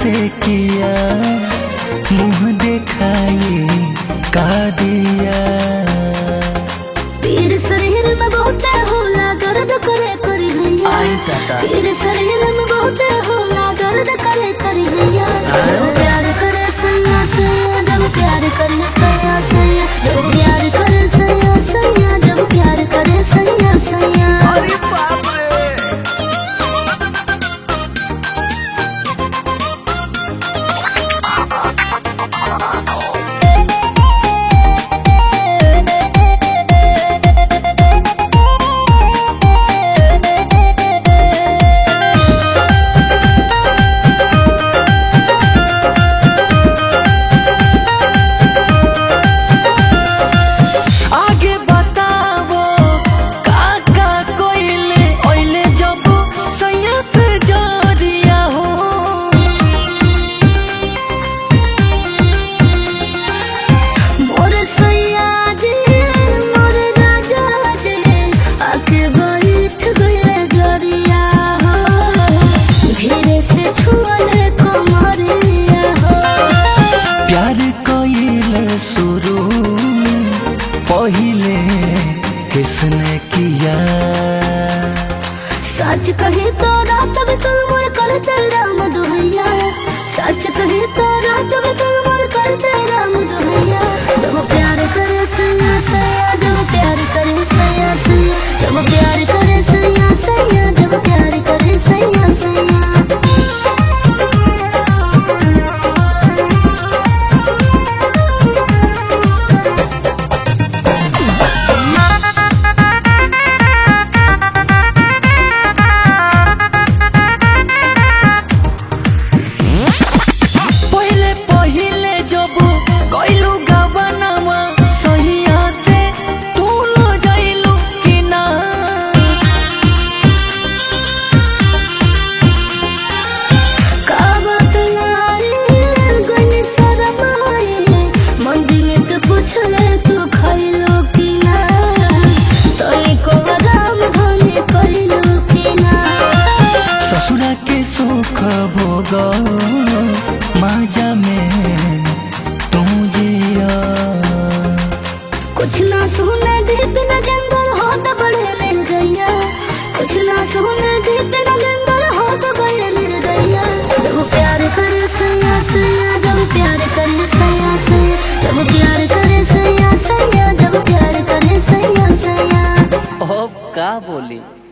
से किया मुंह दिखाई का दिया पीर शरीर में बहुत होला दर्द करे करी हैया आई दादा पीर शरीर में बहुत होला दर्द करे करी हैया जब प्यार करे सैया सैया जब प्यार करे सैया सैया जब प्यार करे सैया सैया जब प्यार करे सैया सैया अरे बाप रे आगे बताओ का का कोइले ओइले जब सैया से जोरिया हो मोर सैया जी मोर राजा जी आके बैठ गए गरिया हो धीरे से छुअले कमरिया हो प्यार कोइले शुरू पहिले किसने किया सच कही तो रात भी तुम मोर करते राम दुहैया सच कही तो रात भी तुम मोर करते राम दुहैया जब प्यार करे सैया सैया जब प्यार करे सैया सैया जब प्यार करे सैया सैया जब प्यार करे सैया सैया पहिले पहिले जब कइलू गवनवा सहिया से तू लो जाइलू कि ना कावत लाए गने शरमाए मंदी में तो पूछले तू खइलो कि ना तनी को राम धने कइलो कि ना ससुरा के सुख भोग माजा में तू जिया कुछ ना सुने दीप न जंगल हो तो बड़े मिल गैया कुछ ना सुने दीप न जंगल हो तो बड़े मिल गैया जब प्यार करे सैया सैया जब प्यार करे सैया सैया जब प्यार करे सैया सैया जब प्यार करे सैया सैया अब का बोली